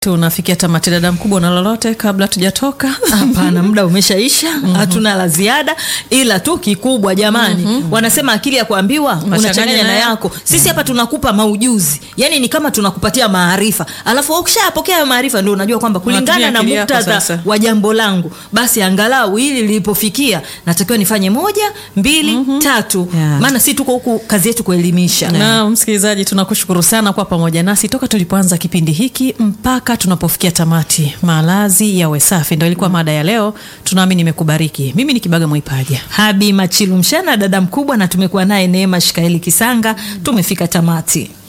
tunafikia tamati. Dada mkubwa, na lolote kabla tujatoka? Hapana, muda umeshaisha, hatuna la ziada, ila tu kikubwa jamani, wanasema akili ya kuambiwa unachanganya na yako. Sisi hapa tunakupa maujuzi, yani ni kama tunakupatia maarifa, alafu ukishapokea hayo maarifa ndio unajua kwamba kulingana Unatumia na akili yako muktadha sasa. wa jambo langu, basi angalau hili lilipofikia natakiwa nifanye moja, mbili, tatu, Yeah. maana si tuko huku kazi yetu kuelimisha. Na msikilizaji, tunakushukuru sana kwa pamoja nasi toka tulipoanza kipindi hiki mpaka tunapofikia tamati. Malazi yawe safi, ndo ilikuwa mada ya leo. Tunaamini imekubariki. Mimi ni Kibaga Mwaipaja. Habi Machilu Mshana, dada mkubwa, na tumekuwa naye Neema Shikaeli Kisanga. Tumefika tamati.